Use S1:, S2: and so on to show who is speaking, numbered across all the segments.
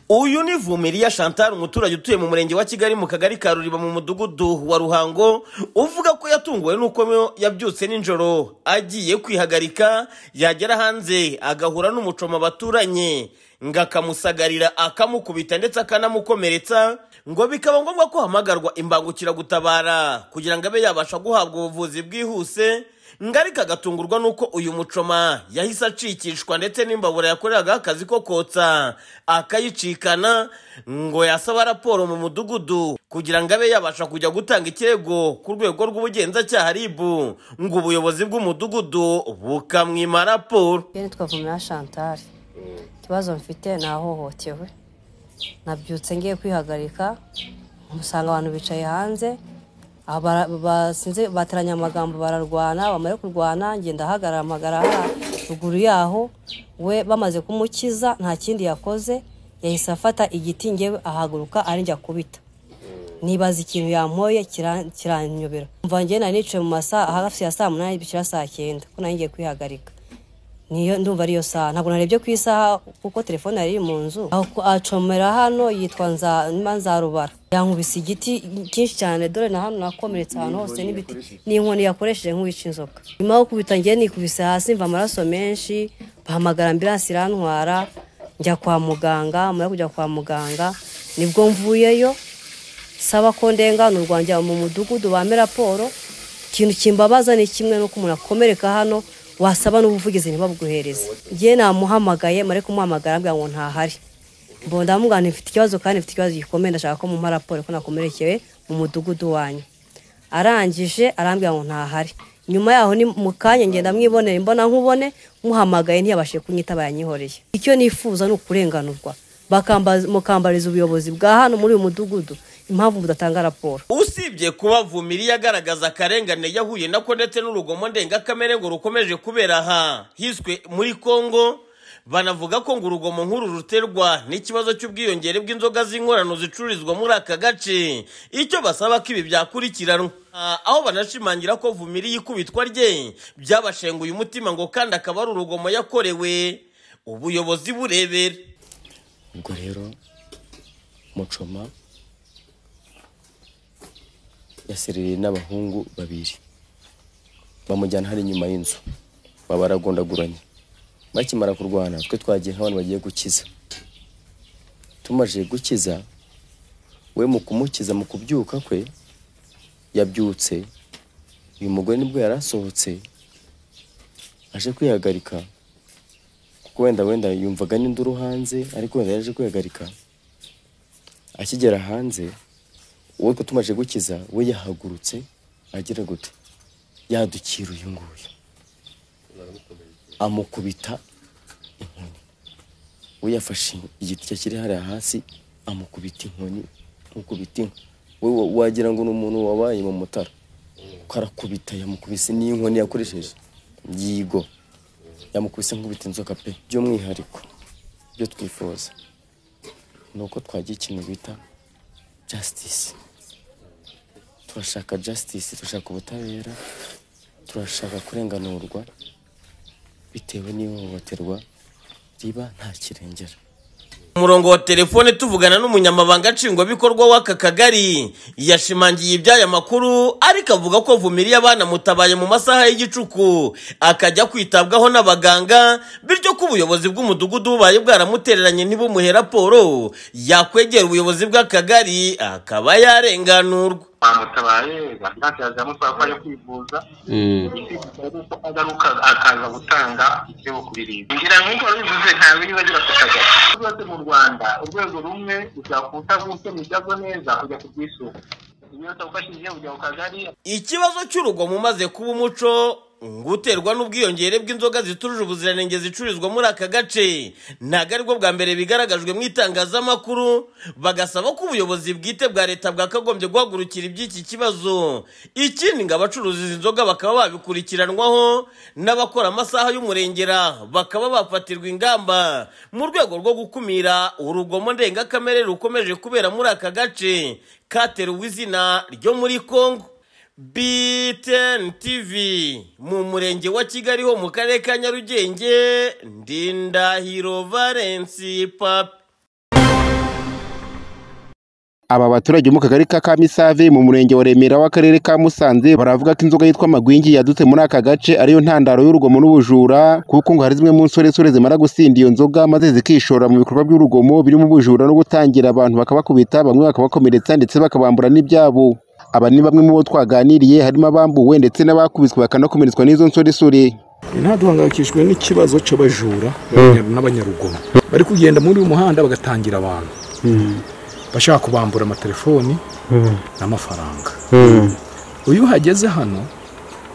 S1: uyu ni vumiriya chantal umuturage utuye mu murenge wa kigali mu kagari ka ruriba mu mudugudu wa ruhango uvuga ko yatunguwe n'uko yabyutse nijoro agiye kwihagarika yagera hanze agahura n'umucoma baturanye ngo akamusagarira akamukubita ndetse akanamukomeretsa ngo bikaba ngombwa ko hamagarwa imbangukiragutabara kugira ngo abe yabasha guhabwa ubuvuzi bwihuse ngo ariko agatungurwa n'uko uyu mucoma yahise acikishwa ndetse n'imbabura yakoreraga akazi ko kotsa akayicikana ngo yasaba raporo mu mudugudu kugira ngo abe yabasha kujya gutanga ikirego ku rwego rw'ubugenzacyaha ribu ngo ubuyobozi bw'umudugudu bukamwima raporo
S2: nitwa vumira shantari ikibazo mfite ni ahohotewe nabyutse ngiye kwihagarika umusanga abantu bicaye hanze bateranye amagambo bararwana bamara kurwana ngenda ahagarara ruguru yaho we bamaze kumukiza nta kindi yakoze yahise afata igiti ngewe ahaguruka njya kubita nibaza ikintu yampoye kiranyobera mvange nari nicaye mu masaha hafi ya saa munani bishyira saa cyenda ko ngiye kwihagarika niyo ndumva ariyo saha ntabwo narebye ku isaha kuko telefone yari iri mu nzu acomera hano yitwa nza rubara yankubise igiti cyinshi cyane dore na hano nakomeretse ahantu hose n'ibiti n'inkoni yakoresheje nk'uwica inzoka nyuma yo kubita ngiye nikubise hasi mva amaraso menshi bahamagara ambiransi irantwara njya kwa muganga mara kujya kwa muganga nibwo mvuyeyo saba ko ndenganurwa rwanjya mu mudugudu bame raporo ikintu kimbabaza ni kimwe n'uko umuntu akomereka hano wasaba n'ubuvugizi ntibabuguhereze ngewe namuhamagaye mare kumuhamagara ambwira ngo ntahari mbona ndamubwira mfite ikibazo kandi mfite ikibazo gikomeye ndashaka ko mumpa raporo ko nakomerekewe mu mudugudu wanyu arangije arambwira ngo ntahari nyuma yaho ni mu kanya ngenda mwibonera imbona nkubone muhamagaye ntiyabashije kunyitaba yanyihoreye icyo nifuza ni ukurenganurwa mukambariza ubuyobozi bwa hano muri uyu mudugudu impamvu mudatanga raporo
S1: usibye kuba vumiriya agaragaza akarengane yahuye nako ndetse n'urugomo ndengakamere ngo rukomeje kubera aha hiswe muri congo banavuga ko ngo urugomo nk'uru ruterwa n'ikibazo cy'ubwiyongere bw'inzoga z'inkorano zicururizwa muri aka gace icyo basaba ko ibi byakurikiranwa aho banashimangira ko vumiriya ikubitwa rye byabashenguye umutima ngo kandi akaba ari urugomo yakorewe ubuyobozi burebera
S3: ubwo rero mucoma yaserereye n'abahungu babiri bamujyana hari inyuma y'inzu baba baragondaguranye bakimara kurwana twe twagiye nk'abantu bagiye gukiza tumaze gukiza we mu kumukiza mu kubyuka kwe yabyutse uyu mugore nibwo yari asohotse aje kwihagarika kuko wenda wenda yumvaga n'induru hanze ariko wenda yaje kwihagarika akigera hanze wowe ko tumaze gukiza we yahagurutse agira gute yadukira uyu nguyu amukubita inkoni we yafashe igiti kiri hariya hasi amukubita inkoni amukubita inka we wagira ngo ni umuntu wabaye mu mutara kuko arakubita yamukubise n'inkoni yakoresheje yigo yamukubise nkubita inzoka pe by'umwihariko ibyo twifuza ni uko twagira ikintu bita jasitisi turashaka jasitisi turashaka ubutabera turashaka kurenganurwa bitewe n'ihohoterwa riba nta kirengera
S1: umurongo wa telefone tuvugana n'umunyamabanga nshingwabikorwa w'aka kagari yashimangiye iby'aya makuru ariko avuga ko vumiriya banamutabaye mu masaha y'igicuku akajya kwitabwaho n'abaganga bityo ko ubuyobozi bw'umudugudu bubaye bwaramutereranye ntibumuhe raporo yakwegera ubuyobozi bw'akagari akaba yarenganurwa
S4: bamutabaye ntabwo yazamo ko ajya kwivuza agaruka akaza gutanga ibyo kuririmba ngira nk'uko bivuze ntabwo niba agira ku kagari rwose mu rwanda urwego rumwe uzakuta gukemura neza kujya ku bwisungane iyo utagufashije ujya ku kagari
S1: ikibazo cy'urugomo umaze kuba umuco guterwa n'ubwiyongere bw'inzoga zitujuje ubuziranenge zicururizwa muri aka gace ntabwo aribwo bwa mbere bigaragajwe mu itangazamakuru bagasaba ko ubuyobozi bwite bwa leta bwakagombye guhagurukira iby'iki kibazo ikindi ngo abacuruza izi nzoga bakaba babikurikiranwaho n'abakora amasaha y'umurengera bakaba bafatirwa ingamba mu rwego rwo gukumira urugomo ndengakamere rukomeje kubera muri aka gace kateruwe izina ryo muri congo BTN TV mu murenge wa Kigali ho mu karere ka Nyarugenge Ndindahiro Valence Papa
S5: aba baturage bo mu kagari ka kamisave mu murenge wa remera w'akarere ka musanze baravuga ko inzoga yitwa magwingi yadutse muri aka gace ariyo ntandaro y'urugomo n'ubujura kuko ngo hari zimwe mu nsoresore zimara gusinda iyo nzoga maze zikishora mu bikorwa by'urugomo birimo ubujura no gutangira abantu bakabakubita bamwe bakabakomeretsa ndetse bakabambura n'ibyabo aba ni bamwe mu bo twaganiriye harimo abambuwe ndetse n'abakubiswe bakanakomeretswa n'izo nsoresore
S6: nta duhangayikishijwe n'ikibazo cy'abajura n'abanyarugomo bari kugenda muri uyu muhanda bagatangira abantu bashaka kubambura amatelefoni n'amafaranga uyu uhageze hano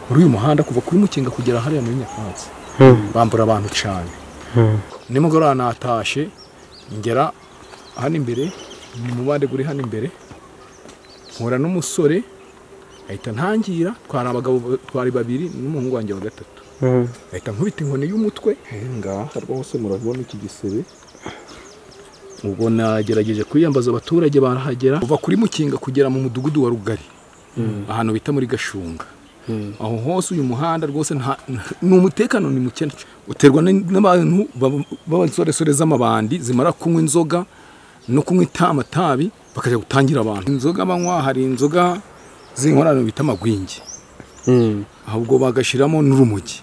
S6: muri uyu muhanda kuva kuri mukinga kugera hariya muri nyakatsi bambura abantu cyane nimugoroba natashye ngera hano imbere mu mubande guri hano imbere mpura n'umusore ahita ntangira twari abagabo twari babiri n'umuhungu wanjye wa gatatu ahita nkubita inkoni y'umutwe ngaha rwose murabona iki gisebe ubwo nagerageje kwiyambaza abaturage barahagera kuva kuri mukinga kugera mu mudugudu wa rugari ahantu bita muri gashunga aho hose uyu muhanda rwose nta- ni umutekano ni muke uterwa n- n'abantu baba- b'abansoresore z'amabandi zimara kunywa inzoga no kunywa itamatabi bakajya gutangira abantu inzoga banywa hari inzoga z'inkorano bita amagwingi ahubwo bagashyiramo n'urumogi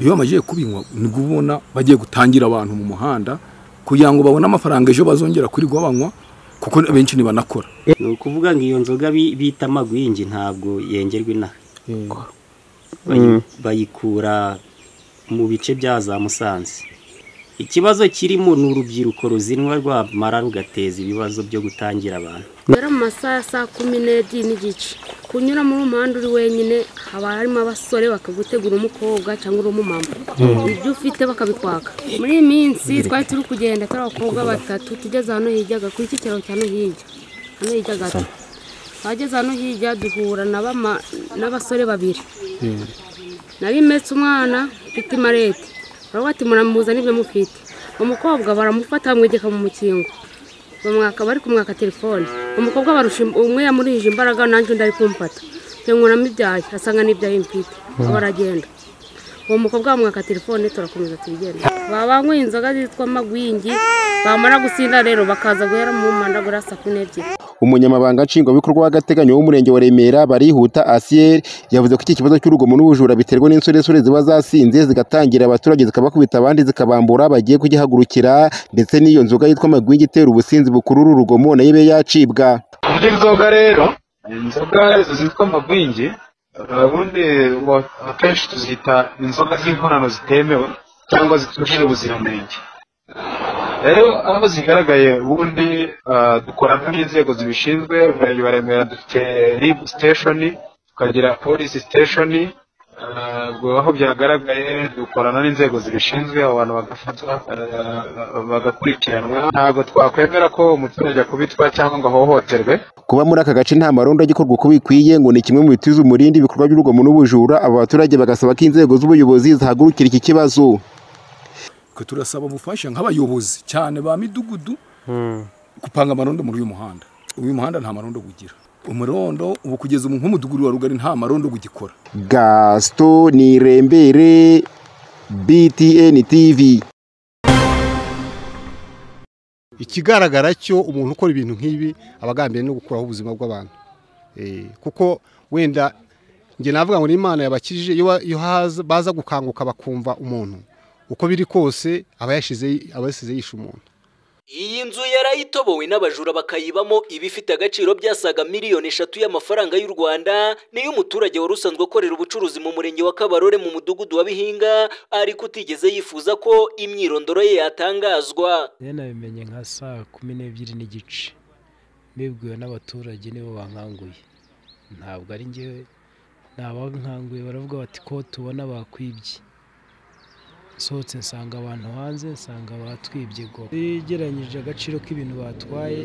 S6: iyo bamajije kubinywa nibwo ubona bagiye gutangira abantu mu muhanda kugira ngo babone amafaranga ejo bazongera kuriwa banywa kuko benshi ntibanakora
S7: ni ukuvuga ngo iyo nzoga bi- bita amagwingi ntabwo yengerwa inaha Bayi- bayikura mu bice bya za musanze ikibazo kirimo ni urubyiruko ruzinwa rwamara rugateza ibibazo byo gutangira abantu
S8: rero mu masaha ya saa kumi n'ebyiri n'igice kunyura muri umuhanda uri wenyine haba harimo abasore bakagutegura umukobwa cyangwa uri umumama ibyo ufite bakabikwaka muri iyi minsi twari turi kugenda turi abakobwa batatu tugeze hano hirya kuri iki kiraro cya hano hirya hano hirya gato twageze hano hirya duhura na bama- n'abasore babiri nari metse umwana mfite imarete baravuga ati muramuza n'ibyo mufite umukobwa baramufata bamwegeka mu mukingo bamwaka bari kumwaka telefone umukobwa barusha im- umwe yamurihije imbaraga nanjye undi ari kumfata yankuramo ibyayi asanga n'ibyayi mfite aba aragenda uwo mukobwa bamwaka telefone turakomeza tubigenda babanyweye inzoga zitwa magwingi bamara gusinda rero bakaza guhera mu manda guhera saa kumi n'ebyiri
S5: umunyamabanga nshingwabikorwa w'agateganyo w'umurenge wa remera barihuta asiyeri yavuze ko iki kibazo cy'urugomo n'ubujura biterwa n'insoresore ziba zasinze zigatangira abaturage zikabakubita abandi zikabambura bagiye kugihagurukira ndetse n'iyo nzoga yitwa amagwingi itera ubusinzi bukurura urugomo nayo ibe yacibwa
S9: muri inzoga rero inzoga zitwa amagwingi ubundi wa- akenshi tuzita inzoga z'inkorano zitemewe cyangwa zitujuje ubuziranenge rero aho zigaragaye ubundi ah, dukorana n'inzego zibishinzwe umurenge wa remera dufite rib station tukagira polisi station ah, ubwo aho byagaragaye dukorana n'inzego zibishinzwe abo bantu bagafatwa ah, bagakurikiranwa ntabwo twakwemera ko umuturage akubitwa cyangwa ngo ahohoterwe
S5: kuba muri aka gace nta marondo agikorwa uko bikwiye ngo ni kimwe mu bitiza umurindi ibikorwa by'urugomo n'ubujura aba baturage bagasaba ko inzego z'ubuyobozi zihagurukira iki kibazo
S6: twe turasaba ubufasha nk'abayobozi cyane ba midugudu gupanga amarondo muri uyu muhanda uyu muhanda nta marondo gugira umurondo ubu kugeza ubu nk'umudugudu wa rugari nta marondo gugikora
S5: gaston nirembere btn tv
S10: ikigaragara cyo umuntu ukora ibintu nk'ibi aba agambiye no gukuraho ubuzima bw'abantu Eh, kuko wenda njye navuga ngo n'imana yabakijije iyo wa- iyo haza- baza gukanguka bakumva umuntu uko biri kose aba yashize aba yasize yishe umuntu
S11: Iyi nzu yarayitobowe n'abajura bakayibamo iba ifite agaciro byasaga miliyoni eshatu y'amafaranga y'u Rwanda niyo umuturage wari usanzwe akorera ubucuruzi mu murenge wa Kabarore mu mudugudu wa Bihinga ariko utigeze yifuza ko imyirondoro ye yatangazwa
S12: njye nabimenye nka saa kumi n'ebyiri n'igice mbibwiwe n'abaturage nibo bankanguye ntabwo ari njyewe ni abankanguye baravuga bati ko tubona bakwibye nsohotse nsanga abantu hanze nsanga batwibye go yegeranyije agaciro k'ibintu batwaye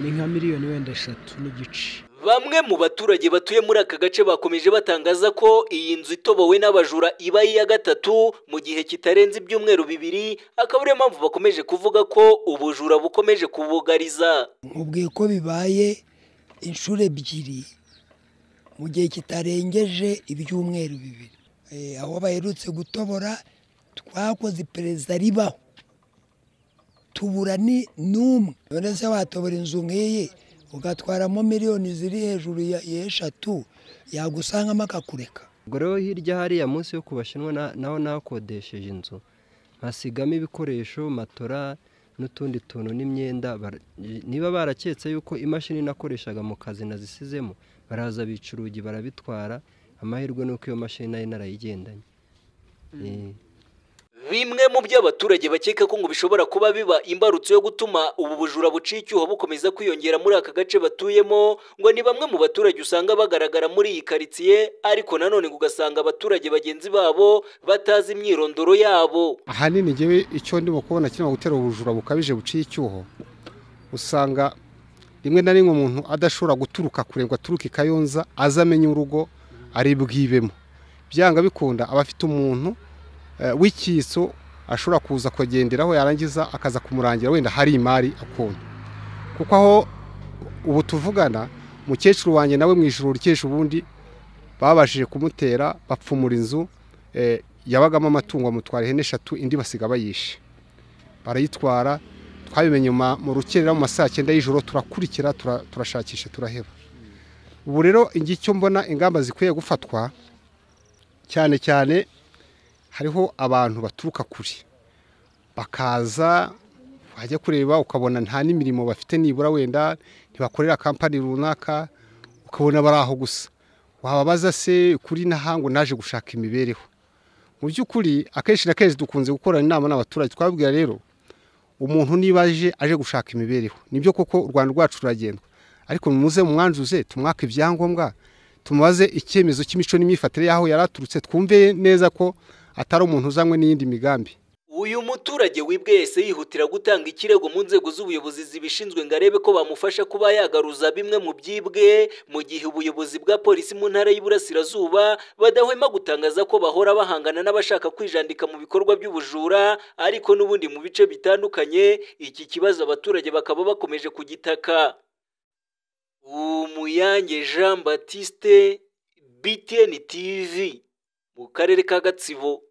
S12: ni nka miliyoni wenda eshatu n'igice
S11: Bamwe mu baturage batuye muri aka gace bakomeje batangaza ko iyi nzu itobowe n'abajura iba ari iya gatatu mu gihe kitarenze ibyumweru bibiri akaba ariyo mpamvu bakomeje kuvuga ko ubujura bukomeje kubugariza
S12: nkubwiye ko bibaye inshuro ebyiri mu gihe kitarengeje ibyumweru bibiri Eh, aho baherutse gutobora twakoze iperereza ribaho
S6: tubura ni n'umwe none se watobora inzu nk'iyi ugatwaramo miliyoni ziri hejuru ya eshatu yagusangamo akakureka
S13: ubwo rero hirya hariya munsi yo kubashinwa naho nakodesheje inzu nkasigamo ibikoresho matora n'utundi tuntu n'imyenda niba baraketse yuko imashini nakoreshaga mu kazi nazisizemo baraza bica urugi barabitwara amahirwe ni uko iyo mashini nari narayigendanye
S1: bimwe mu byo abaturage bakeka ko ngo bishobora kuba biba imbarutso yo gutuma ubu bujura buciye icyuho bukomeza kwiyongera muri aka gace batuyemo ngo ni bamwe mu baturage usanga bagaragara muri iyi karitsiye ariko nanone ugasanga abaturage bagenzi babo batazi imyirondoro yabo
S5: ahanini ngewe icyo ndimo kubona kirimo gutera ubujura bukabije buciye icyuho usanga rimwe na rimwe umuntu adashobora guturuka kure ngo aturuke i kayonza aze amenye urugo ari bwibemo byanga bikunda aba afite umuntu w'ikiso ashobora kuza kugenderaho yarangiza akaza kumurangira wenda hari imari akunda kuko aho ubu tuvugana mukecuru wanjye nawe mu ijoro rikesha ubundi babashije kumutera bapfumura inzu yabagamo amatungo amutwara ihene eshatu indi basiga bayishe barayitwara twabimenye mu rukerera mu masaha cyenda y'ijoro turakurikira turashakisha turaheba ubu rero icyo mbona ingamba zikwiye gufatwa cyane cyane hariho abantu baturuka kure bakaza wajya kureba ukabona nta n'imirimo bafite nibura wenda ntibakorera kampani runaka ukabona bari aho gusa wababaza se kuri n'ahangu naje gushaka imibereho mu by'ukuri akenshi na kenshi dukunze gukorana inama n'abaturage twabwira rero umuntu niba aje aje gushaka imibereho nibyo koko u rwanda rwacu ruragendwa ariko muze mwanjuze tumwaka ibyangombwa tumubaze icyemezo cy'imico n'imyifatire y'aho yari aturutse twumve neza ko atari umuntu uzanywe n'iyindi migambi
S1: uyu muturage wibwe yese yihutira gutanga ikirego mu nzego z'ubuyobozi zibishinzwe ngo arebe ko bamufasha kuba yagaruza bimwe mu byibwe mu gihe ubuyobozi bwa polisi mu ntara y'iburasirazuba badahwema gutangaza ko bahora bahangana n'abashaka kwijandika mu bikorwa by'ubujura ariko n'ubundi mu bice bitandukanye iki kibazo abaturage bakaba bakomeje kugitaka umuyange jean batiste btn tv mu karere ka gatsibo